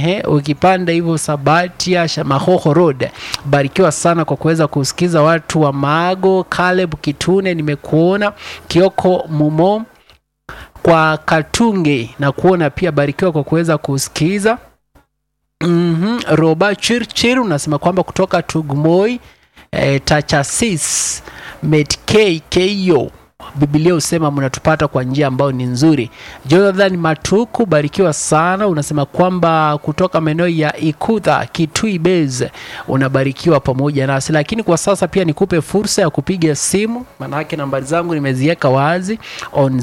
Ehe, ukipanda hivyo Sabatia Mahoho Road, barikiwa sana kwa kuweza kusikiza watu wa Maago, Caleb Kitune, nimekuona Kioko Mumo kwa Katunge na kuona pia, barikiwa kwa kuweza kusikiza. mm Roba Chirchir unasema kwamba kutoka Tugmoi eh, Tachasis Metkeyo Biblia husema mnatupata kwa njia ambayo ni nzuri. Jonathan Matuku, barikiwa sana. Unasema kwamba kutoka maeneo ya Ikudha Kitui Base unabarikiwa pamoja nasi, lakini kwa sasa pia nikupe fursa ya kupiga simu, maanake nambari zangu nimeziweka wazi on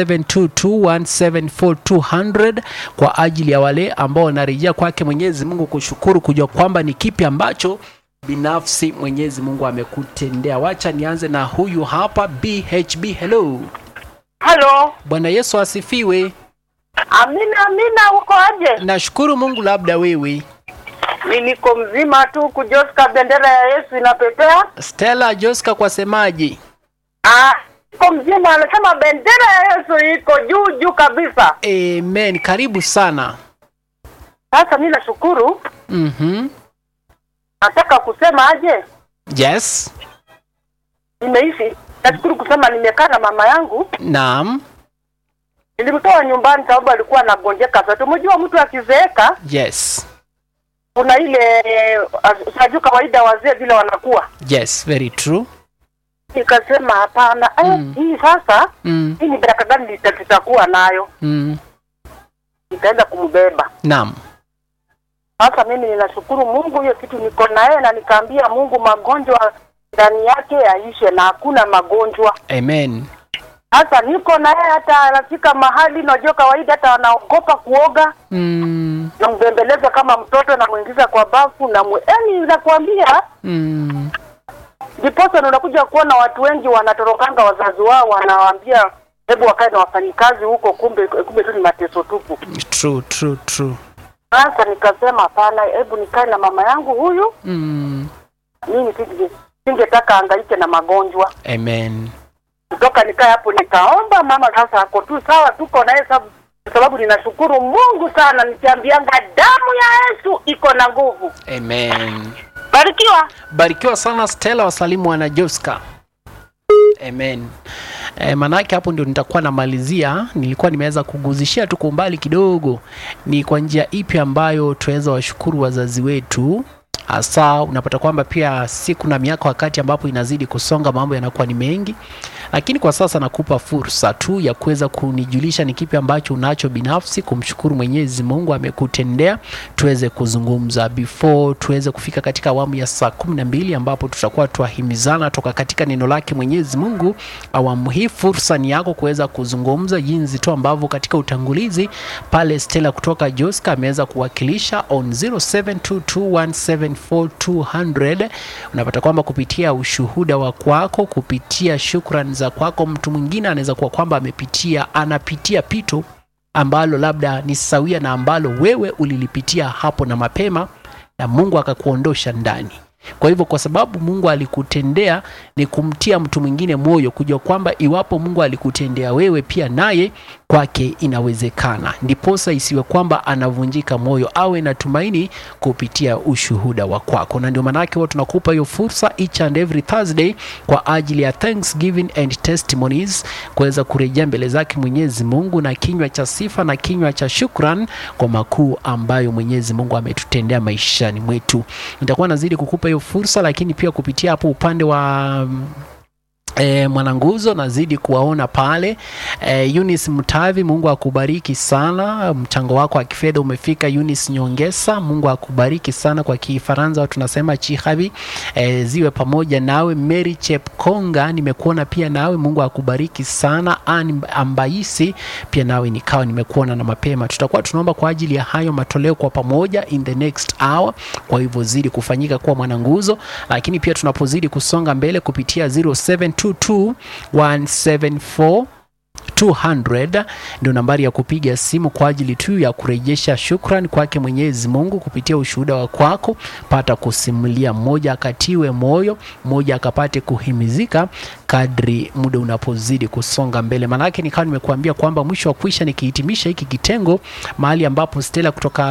0722174200 kwa ajili ya wale ambao wanarejea kwake Mwenyezi Mungu kushukuru, kujua kwamba ni kipi ambacho binafsi Mwenyezi Mungu amekutendea. Wacha nianze na huyu hapa BHB. Hello, Halo, Bwana Yesu asifiwe. amina amina, uko aje? Nashukuru Mungu, labda wewe. Mi niko mzima tu, kujoska bendera ya Yesu inapepea. Stella Joska kwa semaji. Ah, niko mzima, anasema bendera ya Yesu iko juu juu kabisa. Amen, karibu sana. Sasa mi nashukuru, Mhm. nataka kusema aje, Yes. nimeishi. Nashukuru kusema nimekaa na mama yangu, Naam. nilimtoa nyumbani sababu alikuwa anagonjeka. Sasa tumejua mtu akizeeka Yes. kuna ile uh, sajuu kawaida wazee vile wanakuwa. Yes, very true. Nikasema hapana, eh, Mm. hii sasa Mm. hii ni baraka gani nita- tutakuwa nayo? Mm. Nikaenda kumbeba. Naam. Sasa mimi ninashukuru Mungu, hiyo kitu niko naye, na nikaambia Mungu magonjwa ndani yake yaishe, na hakuna magonjwa. Amen. Sasa niko naye, hata anafika mahali, najua kawaida, hata wanaogopa kuoga, Mm. nambembeleza kama mtoto, namwingiza kwa bafu na yani, nakwambia Mm. ndiposa unakuja kuona watu wengi wanatorokanga wazazi wao, wanawaambia hebu wakae na wafanyikazi huko, kumbe kumbe tu ni mateso tupu. True, true, true. Sasa nikasema hapana, hebu nikae na mama yangu huyu Mm. mimi singe- singetaka angaike na magonjwa Amen. kutoka nikae hapo nikaomba mama sasa ako tu sawa tuko naye sababu sababu ninashukuru mungu sana nikiambianga damu ya yesu iko na nguvu Amen. barikiwa Barikiwa sana Stella, wasalimu wana Joska. Amen. E, manake hapo ndio nitakuwa namalizia. Nilikuwa nimeweza kuguzishia tu kwa umbali kidogo, ni kwa njia ipi ambayo tunaweza washukuru wazazi wetu hasa unapata kwamba pia siku na miaka wakati ambapo inazidi kusonga mambo yanakuwa ni mengi lakini kwa sasa nakupa fursa tu ya kuweza kunijulisha ni kipi ambacho unacho binafsi kumshukuru mwenyezi mungu amekutendea tuweze kuzungumza before tuweze kufika katika awamu ya saa kumi na mbili ambapo tutakuwa twahimizana toka katika neno lake mwenyezi mungu awamu hii fursa ni yako kuweza kuzungumza jinsi tu ambavyo katika utangulizi pale stela kutoka joska ameweza kuwakilisha on 0722174200 unapata kwamba kupitia ushuhuda wa kwako kupitia shukran za kwako mtu mwingine anaweza kuwa kwamba amepitia anapitia pito ambalo labda ni sawia na ambalo wewe ulilipitia hapo na mapema na mungu akakuondosha ndani kwa hivyo kwa sababu mungu alikutendea ni kumtia mtu mwingine moyo kujua kwamba iwapo mungu alikutendea wewe pia naye kwake inawezekana ndiposa isiwe kwamba anavunjika moyo awe na tumaini kupitia ushuhuda wa kwako na ndio maanake huwa tunakupa hiyo fursa each and every thursday kwa ajili ya thanksgiving and testimonies kuweza kurejea mbele zake mwenyezi mungu na kinywa cha sifa na kinywa cha shukran kwa makuu ambayo mwenyezi mungu ametutendea maishani mwetu nitakuwa nazidi kukupa hiyo fursa lakini pia kupitia hapo upande wa mm, E, mwananguzo nazidi kuwaona pale e, Eunice Mtavi, Mungu akubariki sana. Mchango wako wa kifedha umefika. Eunice Nyongesa, Mungu akubariki sana. Kwa Kifaransa tunasema chihavi e, ziwe pamoja nawe. Mary Chepkonga, nimekuona pia nawe, Mungu akubariki sana. Ann Ambaisi, pia nawe nikawa nimekuona na mapema. Tutakuwa tunaomba kwa ajili ya hayo matoleo kwa pamoja in the next hour, kwa hivyo zidi kufanyika kuwa mwananguzo, lakini pia tunapozidi kusonga mbele kupitia 0722174200 200 ndio nambari ya kupiga simu kwa ajili tu ya kurejesha shukran kwake Mwenyezi Mungu kupitia ushuhuda wa kwako. Pata kusimulia, mmoja akatiwe moyo, mmoja akapate kuhimizika kadri muda unapozidi kusonga mbele. Maanake nikawa nimekuambia kwamba mwisho wa kuisha nikihitimisha hiki kitengo mahali ambapo Stella kutoka